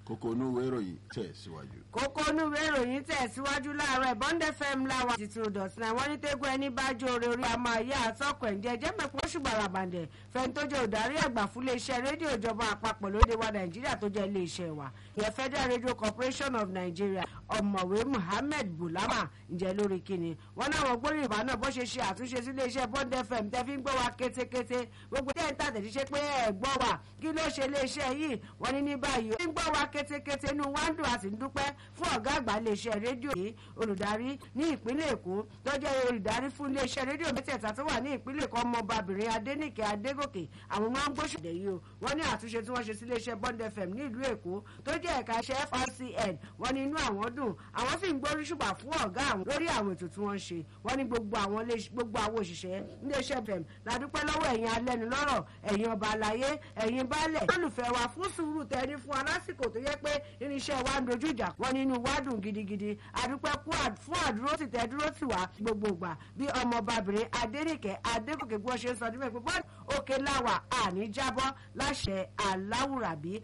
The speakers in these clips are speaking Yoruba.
kókó inú ìwé ìròyìn tẹ̀ síwájú. kókó onúwé ìròyìn tẹ̀síwájú láàárọ̀ ìbọn fm láwa ti tún dọ̀tí náà wọ́n ní tẹ́gbọ́ ẹni bá jó orí orí àmọ́ ayé àtọ́kọ̀ ẹ̀ ń jẹ́ jẹ́ mẹ́pọ̀ ṣùgbọ́n àràbàǹdẹ̀ fẹ́ni tó jẹ́ òdarí àgbà fún iléeṣẹ́ rédíò ìjọba àpapọ̀ lóde wa nàìjíríà tó jẹ́ iléeṣẹ́ wa ìyẹn federal radio corporation of nigeria ọ̀mọ̀wé muhammed bulama ǹjẹ́ lórí kíni wọ́n náwọn gbóríyìn bá náà bó ṣe ṣe àtúnṣe sí iléeṣẹ́ bond fm tẹ́ fi ń gbọ́ wa kétékété gbogbo tẹ́ ń tàtẹ̀ ṣe pé ẹ̀ gbọ́ wa kí ló ṣe iléeṣẹ́ yìí wọ́n ní ní báyìí ó ń gbọ́ wa kétékété inú wa ń dùn a sì ń dúpẹ́ fún ọ̀gá àgbà iléeṣẹ́ rédíò yìí olùdarí ní ìpínlẹ̀ èkó tó jẹ́ olùdarí fún iléeṣẹ́ rédíò mẹ́tẹ̀ẹ̀ta tó wà ní ìpínlẹ̀ èkó ọmọbabìnrin adénìkẹ́ adégòkè àwọn máa ń gbóṣùdẹ̀ yìí o wọ́n ní àtúnṣe tí wọ́n ṣe sí iléeṣẹ́ bond fm ní ìlú èkó tó jẹ́ ẹ̀ka iṣẹ́ frcn wọ́n ní inú àwọn dùn àwọn sì ń gbórí ṣùgbà fún ọ̀gá àwọn lórí àwọn ètò tí wọ́n ń ṣe wọ́n ní gbogbo àwọn gbogbo àwọn òṣìṣẹ́ iléeṣẹ́ fm ládúpẹ́ lọ́wọ́ ẹ̀yin alẹ́nulọ́rọ̀ ẹ̀yin ọba àlàyé ẹ̀yin baálẹ̀ olùfẹ́ wa fún sùúrù tẹ́ni fún alásìkò tó yẹ pé irinṣẹ́ wa ń dojú ìjà wọ́n nínú wa dùn gidigidi àdúpẹ́ fún àdúró sì tẹ́ dúró tì wá gbogbo ìgbà bí ọmọbabìnrin adénìkẹ́ adégòkè gbọ́ ṣe ń sọ nígbà pé bọ́ọ̀lù òkè láwà àní jábọ́ láṣẹ aláwùrábí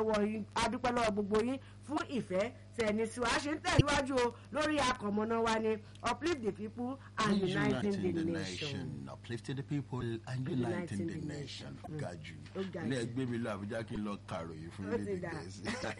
adúpẹ́ lọ́wọ́ gbogbo yín fún ìfẹ́ tẹ̀ni tí wàá ṣe ń tẹ̀síwájú o lórí akọ̀mọ́ná wa ni uplift the people and uniting the nation. uplifting the people and uniting the nation. gaju ilé ẹgbẹ́ mi lọ àbújá kí n lọ kàròyìn fún Ó ilé ti dà. gẹ̀ẹ́sì.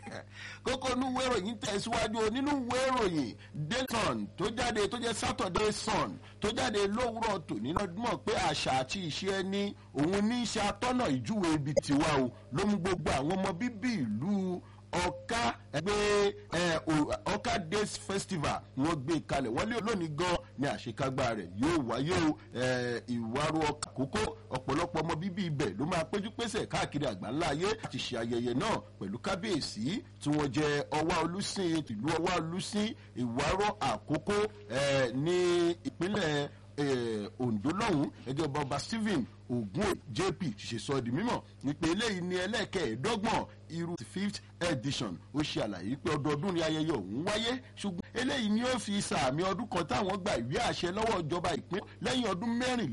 kókó inú ìwé ìròyìn tẹ̀síwájú o nínú ìwé ìròyìn dayton tó jáde tó jẹ́ saturday sun tó jáde lówùrọ̀ tòní lọ́dúnmọ̀ pé àṣà àti ìṣe ẹni òun ní í ṣe atọ́nà ìjúwe ibi tiwa o ló mú gbogbo àwọn ọmọ bíbí ìlú ọ̀ka ẹgbẹ́ ẹ, o- ọ̀ka days festival ni wọ́n gbé kalẹ̀ wọ́n lé lónìí gan ni àṣekágbá rẹ̀ yóò wáyé o ẹ, ìwárò ọkà kókó ọ̀pọ̀lọpọ̀ ọmọ bíbí ibẹ̀ ló máa péjú pésẹ̀ káàkiri àgbáńlá ayé àti ṣe ayẹyẹ náà pẹ̀lú kábíyèsí tí wọ́n jẹ ọwá olùsìn ìlú ọwá olùsìn ìwárò àkókò ẹ, ní ìpínlẹ̀ eh, ondo lọ́hùn ẹjọ́ ọba ọba stephen ogun jp ṣe sọ di mímọ̀ wípé eléyìí ní ẹlẹ́kẹ̀ẹ́dọ́gbọ̀n irú fifth edition ó ṣe àlàyé pé ọdọọdún ni ayẹyẹ ọ̀hún wáyé ṣùgbọ́n eléyìí ni ó fi sàmì ọdún kan táwọn gba ìwé àṣẹ lọ́wọ́ ìjọba ìpín lẹ́yìn ọdún mẹ́rìnlélógún